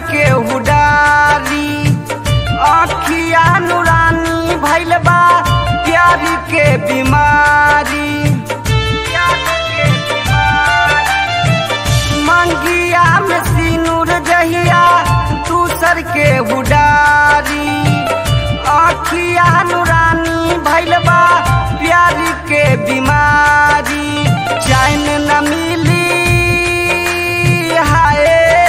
के उडारी अखिया नुरानी भैल बा प्यार के बीमारी मंगिया में सिनुर जहिया दूसर के उडारी अखिया नुरानी भैल बा प्यार के बीमारी चैन न मिली हाय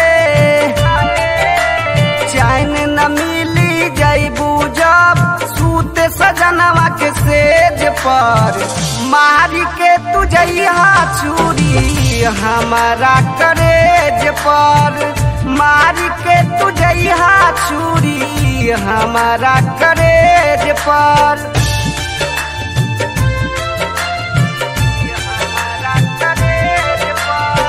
चैन न मिली जैबू जब सूते सजनवा के सेज पर मारी के तुझैया छुरी हमारा करेज पर मारी के तुझैया छुरी हमारा करेज पर हमारा करेज पर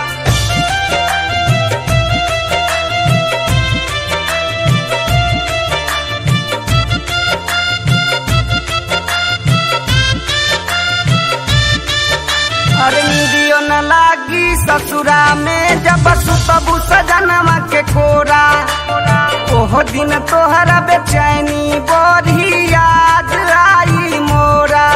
अरे निदियो न लागी ससुरा में जब सुतबू सजनवा के कोरा ओहो दिन तोहरा बेचैनी बड़ी याद आई मोरा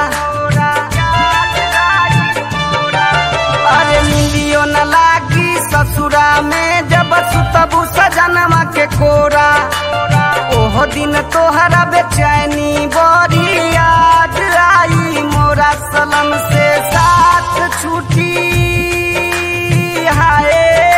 अरे निदियो न लागी ससुरा में जब सुतबू सजनवा के कोरा ओहो दिन तोहरा बेचैनी बड़ी याद आई मोरा सलम से साथ छूटी हाय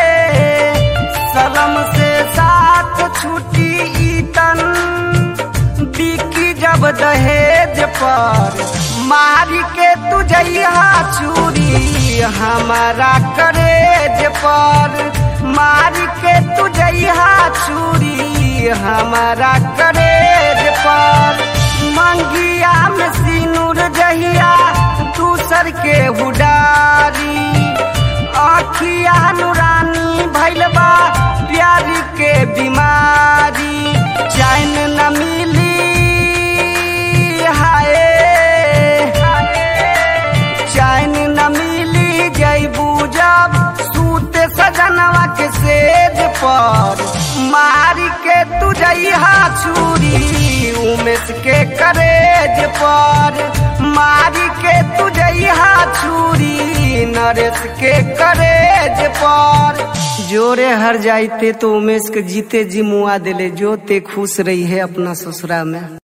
सलम से साथ छूटी ईतन बिकी जब दहेज पर मारी के तुझैया छुरी हमारा करेज पर मारी के तुझैया छुरी हमारा करेज पर मंगिया में सिनुर जहिया दूसर के उडारी अखिया नुरानी भैल बा प्यार के बीमारी चैन न मिली हाय चैन न मिली जैबू जब सूते सजनवा के सेज पर मारी के तुझैया छुरी उमेश के करेज पर मारी के तुझैया छुरी नरेश के करेज पर जोरे हर जाइते तो उमेश के जीते जी मुआ दिले जो ते खुश रही है अपना ससुरा में